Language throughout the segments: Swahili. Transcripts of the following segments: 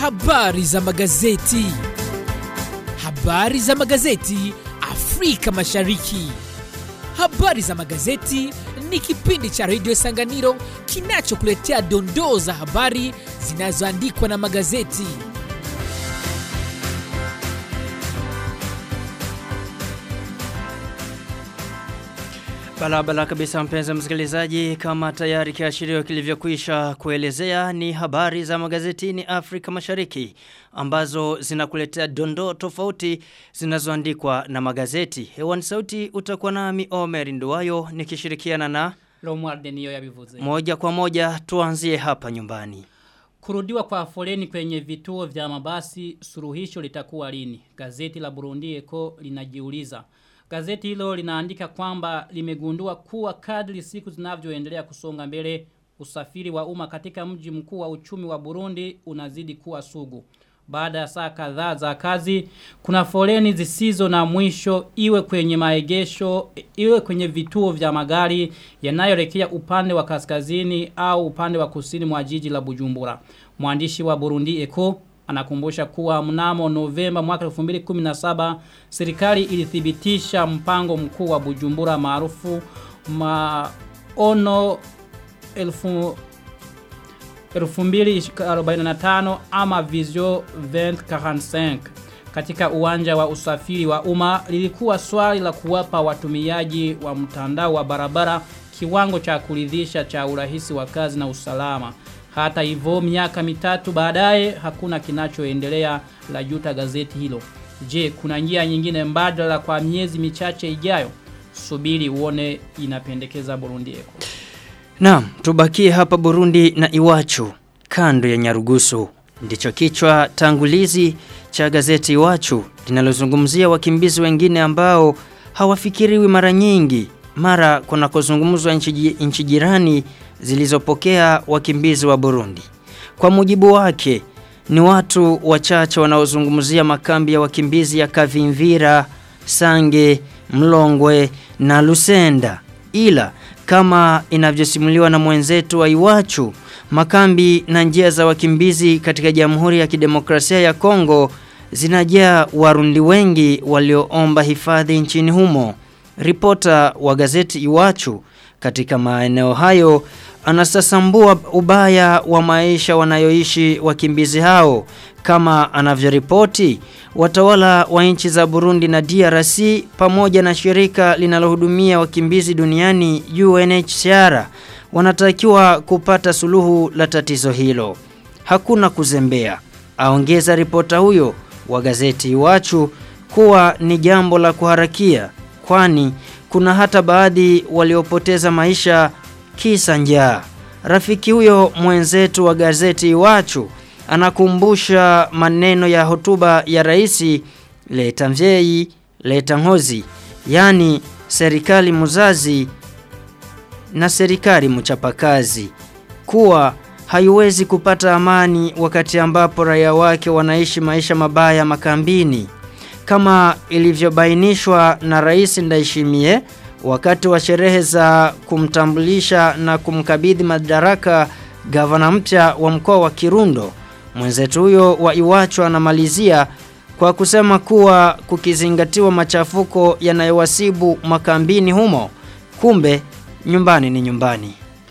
Habari za magazeti. Habari za magazeti Afrika Mashariki. Habari za magazeti ni kipindi cha redio Sanganiro kinachokuletea dondoo za habari zinazoandikwa na magazeti. Barabara kabisa mpenzi msikilizaji kama tayari kiashirio kilivyokwisha kuelezea ni habari za magazetini Afrika Mashariki ambazo zinakuletea dondoo tofauti zinazoandikwa na magazeti. Hewani sauti utakuwa nami Omer Nduwayo nikishirikiana na Romuald niyo yabivuze. moja kwa moja tuanzie hapa nyumbani. Kurudiwa kwa foleni kwenye vituo vya mabasi suruhisho litakuwa lini? Gazeti la Burundi Eko linajiuliza. Gazeti hilo linaandika kwamba limegundua kuwa kadri siku zinavyoendelea kusonga mbele usafiri wa umma katika mji mkuu wa uchumi wa Burundi unazidi kuwa sugu. Baada ya saa kadhaa za kazi, kuna foleni zisizo na mwisho iwe kwenye maegesho, iwe kwenye vituo vya magari yanayoelekea upande wa kaskazini au upande wa kusini mwa jiji la Bujumbura. Mwandishi wa Burundi Eko anakumbusha kuwa mnamo Novemba mwaka 2017 serikali ilithibitisha mpango mkuu wa Bujumbura maarufu maono elfu 2045 ama Visio 2045 katika uwanja wa usafiri wa umma lilikuwa swali la kuwapa watumiaji wa mtandao wa barabara kiwango cha kuridhisha cha urahisi wa kazi na usalama. Hata hivyo miaka mitatu baadaye hakuna kinachoendelea la juta gazeti hilo. Je, kuna njia nyingine mbadala kwa miezi michache ijayo? Subiri uone inapendekeza Burundi Eko. Naam, tubakie hapa Burundi na Iwachu, kando ya Nyarugusu. Ndicho kichwa tangulizi cha gazeti Iwachu linalozungumzia wakimbizi wengine ambao hawafikiriwi mara nyingi mara kunakozungumzwa nchi nchi jirani zilizopokea wakimbizi wa Burundi. Kwa mujibu wake ni watu wachache wanaozungumzia makambi ya wakimbizi ya Kavimvira, Sange, Mlongwe na Lusenda. Ila kama inavyosimuliwa na mwenzetu wa Iwachu, makambi na njia za wakimbizi katika Jamhuri ya Kidemokrasia ya Kongo zinajaa warundi wengi walioomba hifadhi nchini humo. Ripota wa gazeti Iwachu katika maeneo hayo anasasambua ubaya wa maisha wanayoishi wakimbizi hao kama anavyoripoti watawala wa nchi za Burundi na DRC pamoja na shirika linalohudumia wakimbizi duniani UNHCR wanatakiwa kupata suluhu la tatizo hilo hakuna kuzembea aongeza ripota huyo wa gazeti Iwachu kuwa ni jambo la kuharakia kwani kuna hata baadhi waliopoteza maisha kisa njaa. Rafiki huyo mwenzetu wa gazeti Iwachu anakumbusha maneno ya hotuba ya rais Leta Mzei Leta Ngozi, yani serikali muzazi na serikali mchapakazi kuwa haiwezi kupata amani wakati ambapo raia wake wanaishi maisha mabaya makambini kama ilivyobainishwa na rais Ndaishimie wakati wa sherehe za kumtambulisha na kumkabidhi madaraka gavana mpya wa mkoa wa Kirundo. Mwenzetu huyo wa Iwacho anamalizia kwa kusema kuwa kukizingatiwa machafuko yanayowasibu makambini humo, kumbe nyumbani ni nyumbani.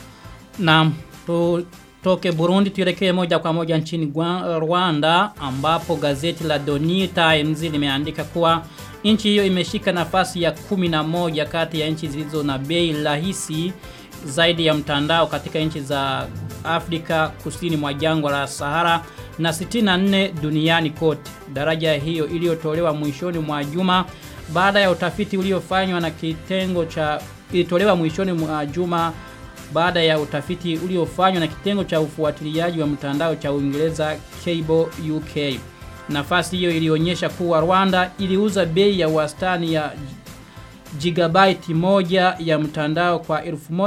Naam, tu Toke Burundi tuelekee moja kwa moja nchini Gwa- Rwanda ambapo gazeti la Doni Times limeandika kuwa nchi hiyo imeshika nafasi ya kumi na moja kati ya nchi zilizo na bei rahisi zaidi ya mtandao katika nchi za Afrika kusini mwa jangwa la Sahara na 64 duniani kote. Daraja hiyo iliyotolewa mwishoni mwa juma baada ya utafiti uliofanywa na kitengo cha ilitolewa mwishoni mwa juma baada ya utafiti uliofanywa na kitengo cha ufuatiliaji wa mtandao cha Uingereza Cable UK. Nafasi hiyo ilionyesha kuwa Rwanda iliuza bei ya wastani ya gigabyte moja ya mtandao kwa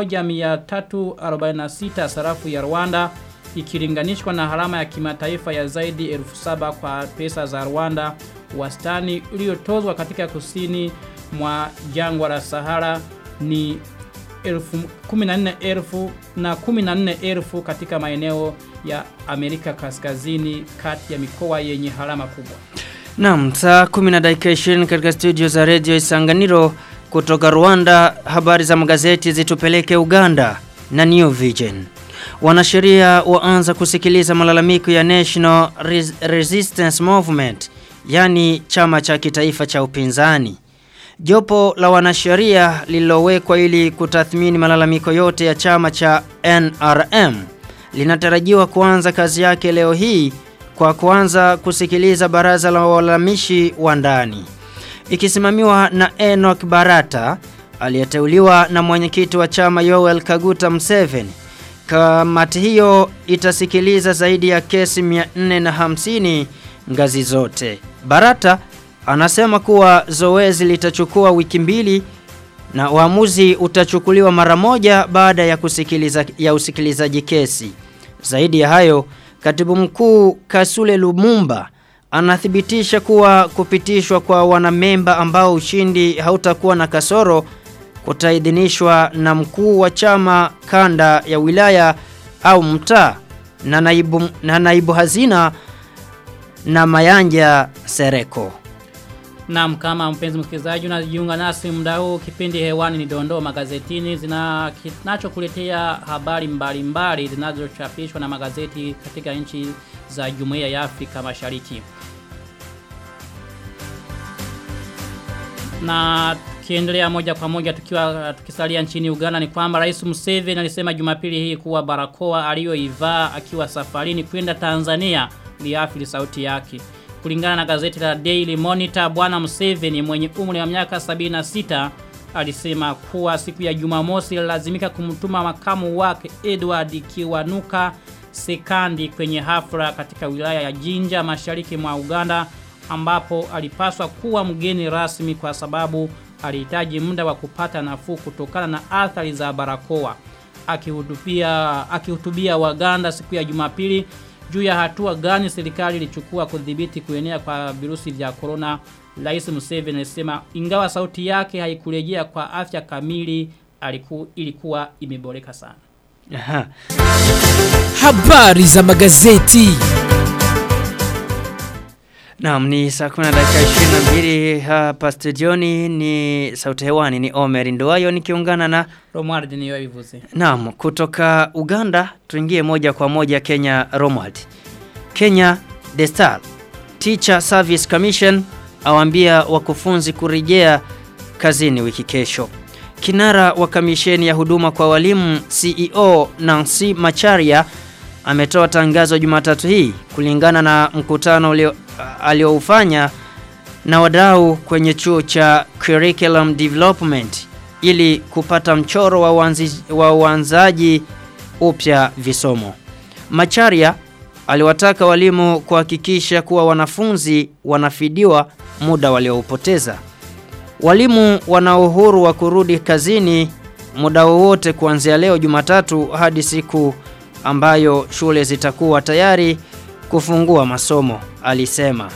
1346 sarafu ya Rwanda ikilinganishwa na harama ya kimataifa ya zaidi 1700 kwa pesa za Rwanda wastani uliotozwa katika kusini mwa jangwa la Sahara ni elfu 14,000 na 14,000 katika maeneo ya Amerika Kaskazini kati ya mikoa yenye harama kubwa. Naam, saa 10 na dakika 20 katika studio za Radio Isanganiro kutoka Rwanda, habari za magazeti zitupeleke Uganda na New Vision. Wanasheria waanza kusikiliza malalamiko ya National Res Resistance Movement, yani chama cha kitaifa cha upinzani. Jopo la wanasheria lililowekwa ili kutathmini malalamiko yote ya chama cha NRM linatarajiwa kuanza kazi yake leo hii kwa kuanza kusikiliza baraza la walalamishi wa ndani. Ikisimamiwa na Enoch Barata aliyeteuliwa na mwenyekiti wa chama Yoel Kaguta Museveni. Kamati hiyo itasikiliza zaidi ya kesi 450 ngazi zote. Barata anasema kuwa zoezi litachukua wiki mbili na uamuzi utachukuliwa mara moja baada ya kusikiliza ya usikilizaji kesi. Zaidi ya hayo, Katibu Mkuu Kasule Lumumba anathibitisha kuwa kupitishwa kwa wanamemba ambao ushindi hautakuwa na kasoro kutaidhinishwa na mkuu wa chama kanda ya wilaya au mtaa na naibu, na naibu hazina na Mayanja Sereko. Naam kama mpenzi msikilizaji unajiunga nasi muda huu kipindi hewani ni dondoo magazetini zina kinachokuletea habari mbalimbali zinazochapishwa na magazeti katika nchi za Jumuiya ya Afrika Mashariki. Na kiendelea moja kwa moja tukiwa tukisalia nchini Uganda ni kwamba Rais Museveni alisema Jumapili hii kuwa barakoa aliyoivaa akiwa safarini kwenda Tanzania liathiri sauti yake. Kulingana na gazeti la Daily Monitor, Bwana Museveni mwenye umri wa miaka 76 alisema kuwa siku ya Jumamosi lazimika kumtuma makamu wake Edward Kiwanuka Sekandi kwenye hafla katika wilaya ya Jinja mashariki mwa Uganda ambapo alipaswa kuwa mgeni rasmi kwa sababu alihitaji muda wa kupata nafuu kutokana na athari za barakoa. Akihutubia akihutubia Waganda siku ya Jumapili juu ya hatua gani serikali ilichukua kudhibiti kuenea kwa virusi vya corona Rais Museveni alisema ingawa sauti yake haikurejea kwa afya kamili aliku, ilikuwa imeboreka sana. Aha. Habari za magazeti. Naam ni saa 10 dakika 22 hapa studioni ni sauti hewani ni Omer Ndoayo nikiungana na Romuald niyo ivuze. Naam kutoka Uganda tuingie moja kwa moja Kenya Romwald. Kenya The Star Teacher Service Commission awambia wakufunzi kurejea kazini wiki kesho. Kinara wa kamisheni ya huduma kwa walimu CEO Nancy Macharia ametoa tangazo Jumatatu hii kulingana na mkutano ulio alioufanya na wadau kwenye chuo cha Curriculum Development ili kupata mchoro wa, uanzi, wa uanzaji upya visomo. Macharia aliwataka walimu kuhakikisha kuwa wanafunzi wanafidiwa muda walioupoteza. Walimu wana uhuru wa kurudi kazini muda wowote kuanzia leo Jumatatu hadi siku ambayo shule zitakuwa tayari kufungua masomo, alisema.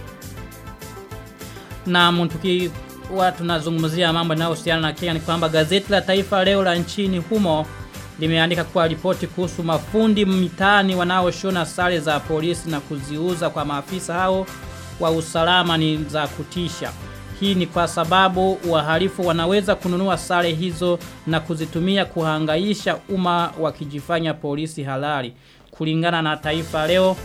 Na mtuki watu tunazungumzia mambo yanayohusiana na Kenya ni kwamba gazeti la Taifa leo la nchini humo limeandika kuwa ripoti kuhusu mafundi mitaani wanaoshona sare za polisi na kuziuza kwa maafisa hao wa usalama ni za kutisha. Hii ni kwa sababu wahalifu wanaweza kununua sare hizo na kuzitumia kuhangaisha umma wakijifanya polisi halali. Kulingana na Taifa leo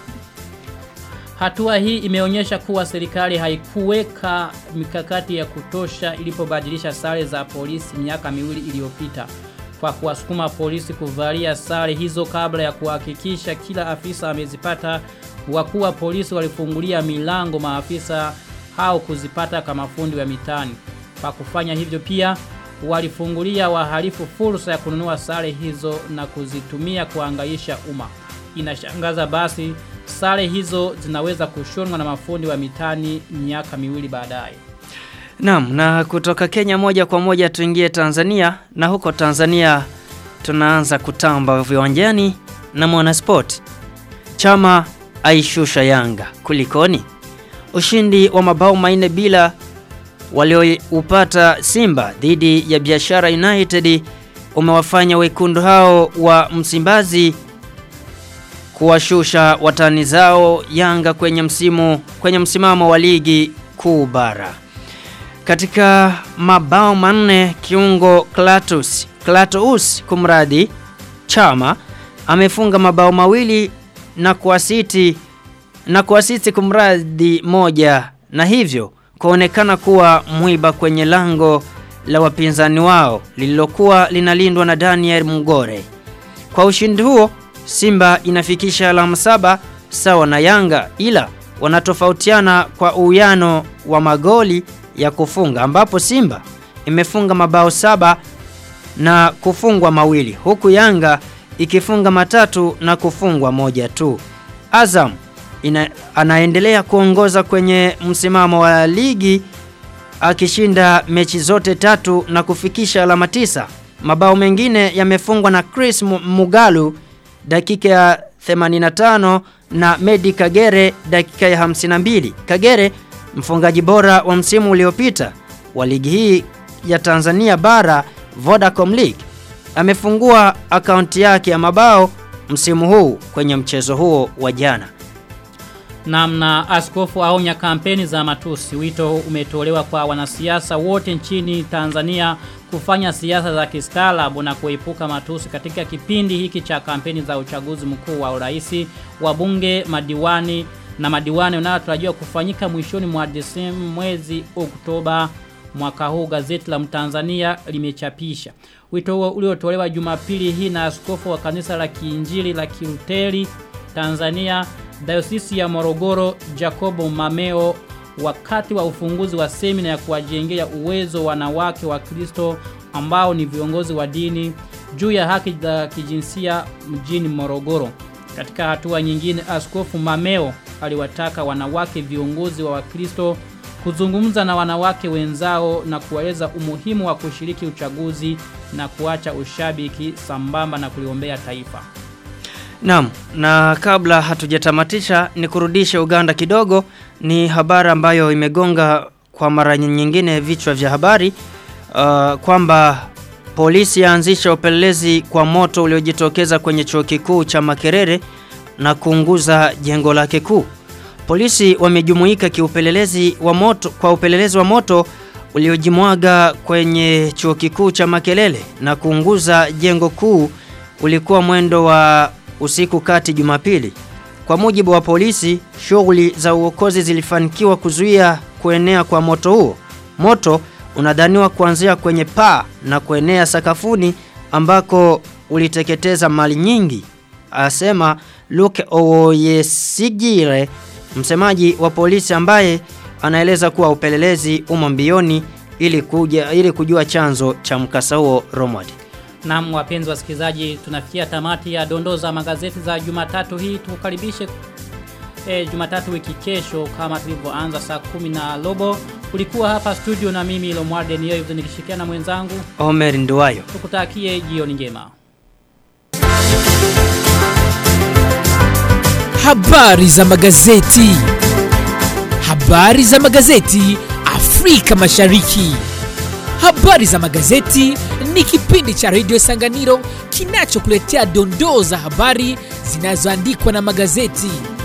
Hatua hii imeonyesha kuwa serikali haikuweka mikakati ya kutosha ilipobadilisha sare za polisi miaka miwili iliyopita kwa kuwasukuma polisi kuvalia sare hizo kabla ya kuhakikisha kila afisa amezipata wakuu wa polisi walifungulia milango maafisa hao kuzipata kama fundi wa mitani. Kwa kufanya hivyo pia walifungulia wahalifu fursa ya kununua sare hizo na kuzitumia kuangaisha umma. Inashangaza basi sare hizo zinaweza kushonwa na mafundi wa mitani miaka miwili baadaye. Naam, na kutoka Kenya moja kwa moja tuingie Tanzania na huko Tanzania tunaanza kutamba viwanjani na Mwanasport. Chama aishusha Yanga. Kulikoni? Ushindi wa mabao manne bila walioupata Simba dhidi ya Biashara United umewafanya wekundu hao wa Msimbazi kuwashusha watani zao Yanga kwenye msimu kwenye msimamo wa ligi kuu bara. Katika mabao manne kiungo Klatus Klatus kumradi Chama amefunga mabao mawili na kuasiti na kuasiti kumradi moja na hivyo kuonekana kuwa mwiba kwenye lango la wapinzani wao lililokuwa linalindwa na Daniel Mugore. Kwa ushindi huo Simba inafikisha alama saba sawa na Yanga ila wanatofautiana kwa uwiano wa magoli ya kufunga ambapo Simba imefunga mabao saba na kufungwa mawili huku Yanga ikifunga matatu na kufungwa moja tu. Azam ina, anaendelea kuongoza kwenye msimamo wa ligi akishinda mechi zote tatu na kufikisha alama tisa. Mabao mengine yamefungwa na Chris Mugalu dakika ya 85 na Medi Kagere dakika ya 52. Kagere mfungaji bora wa msimu uliopita wa ligi hii ya Tanzania bara Vodacom League amefungua akaunti yake ya mabao msimu huu kwenye mchezo huo wa jana. Namna askofu aonya kampeni za matusi. Wito umetolewa kwa wanasiasa wote nchini Tanzania kufanya siasa za kistaarabu na kuepuka matusi katika kipindi hiki cha kampeni za uchaguzi mkuu wa urais, wa bunge, madiwani na madiwani unayotarajiwa kufanyika mwishoni mwa Desemba mwezi Oktoba mwaka huu gazeti la Mtanzania limechapisha. Wito huo uliotolewa Jumapili hii na askofu wa kanisa la Kiinjili la Kiuteri Tanzania Dayosisi ya Morogoro Jacobo Mameo wakati wa ufunguzi wa semina ya kuwajengea uwezo wanawake wa Kristo ambao ni viongozi wa dini juu ya haki za kijinsia mjini Morogoro. Katika hatua nyingine Askofu Mameo aliwataka wanawake viongozi wa Wakristo kuzungumza na wanawake wenzao na kuwaeleza umuhimu wa kushiriki uchaguzi na kuacha ushabiki sambamba na kuliombea taifa. Naam, na kabla hatujatamatisha ni kurudisha Uganda kidogo ni habari ambayo imegonga kwa mara nyingine vichwa vya habari uh, kwamba polisi yaanzisha upelelezi kwa moto uliojitokeza kwenye chuo kikuu cha Makerere na kuunguza jengo lake kuu. Polisi wamejumuika kiupelelezi wa moto kwa upelelezi wa moto uliojimwaga kwenye chuo kikuu cha Makelele na kuunguza jengo kuu ulikuwa mwendo wa usiku kati Jumapili. Kwa mujibu wa polisi, shughuli za uokozi zilifanikiwa kuzuia kuenea kwa moto huo. Moto unadhaniwa kuanzia kwenye paa na kuenea sakafuni ambako uliteketeza mali nyingi, asema Luke Oyesigire, msemaji wa polisi ambaye anaeleza kuwa upelelezi umo mbioni ili kuja ili kujua chanzo cha mkasa huo Romad. Na wapenzi wasikilizaji tunafikia tamati ya dondoo za magazeti za Jumatatu hii tukukaribishe e, Jumatatu wiki kesho kama tulivyoanza saa kumi na robo ulikuwa hapa studio na mimi Lomwarde niyo hivyo nikishirikiana na mwenzangu Omer Nduwayo. tukutakie jioni njema Habari za magazeti. Habari za magazeti Afrika Mashariki. Habari za magazeti ni kipindi cha redio Sanganiro kinachokuletea dondoo za habari zinazoandikwa na magazeti.